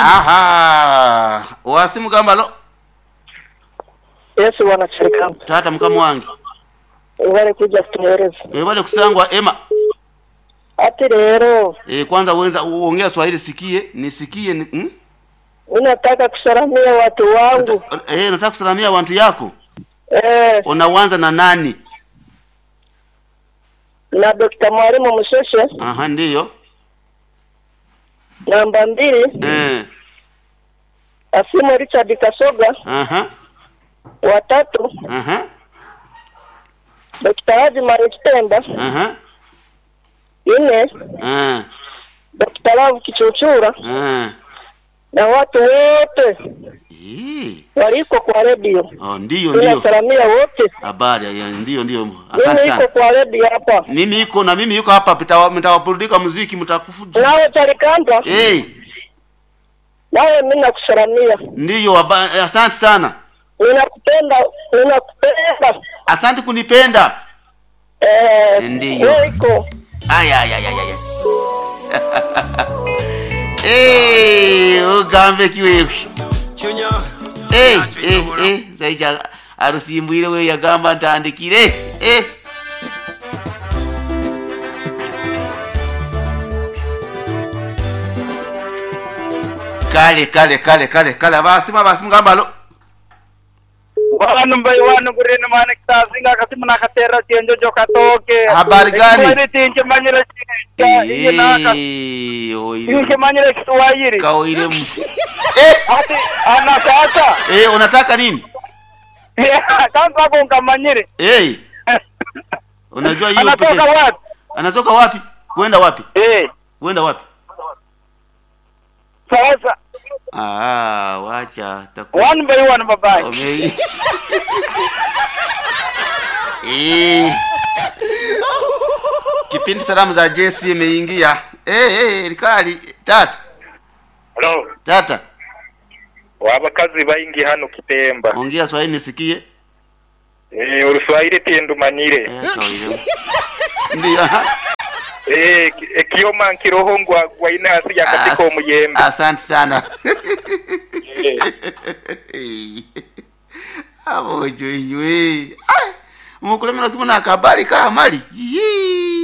aha wasi mugamba lo yesu wanachirikana tata mukama wange bari kuja kutuhereza webale kusangwa ema ati rero e, kwanza uwenza uongea swahili sikie nisikie ni, hmm? mi nataka kusalamia watu wangu e, nataka kusalamia wantu yako eh, unawanza na nani na dokta mwalimu msheshe aha ndiyo namba mbili eh, asimu richard kasoga aha watatu aha dokta haji marikitemba aha nne eh, dokta lavu kichuchura eh. na watu wote Ii. waliko kwa redio Oh, ndiyo ndiyo tunasalamia wote habari ya ndiyo ndiyo asante mimi iko sana kwa redio hapa mimi iko na mimi iko hapa pita- mtawapurudika muziki mtakufuja nawe talikanda hey, nawe mi nakusalamia ndiyo haba- asante sana ninakupenda ninakupenda asante kunipenda eh, Ndiyo. wewe iko Ay, ay, ay, ay, ay. hey, ugambe kiwewe Chunya. hey, hey, hey. saija arusimbwire we yagamba ntandikire hey. kale kale kale kale kale abasima basimu gambalo wanu mbai wanu gurino mane kitazinga kasimu nakatera chenjo jokatoke Habari gani? Kiswahili tinche manyire chinja iye naka Eh, oire tinche manyire Kiswahili kaoire mu eh, ati anakata eh, unataka nini kwanza kunga manyire hey, unajua hiyo anatoka peke wapi anatoka wapi kwenda wapi eh kwenda wapi sasa ah, wacha taku- one by one babai Ome- Eh. kipindi salamu za jesi imeingia Eh, eh, likali tata Hello. tata wabakazi baingi hano kitemba ongea swahili nisikie eh uruswahili tindumanyire Eh, kawaida. ndiyo aha. eh ki- eh, kioma nkiroho ngwa gwa inasi ya katika As- omuyembe asante sana Eh. abojo inywe mukulemera kimuna akabali kamali Yee.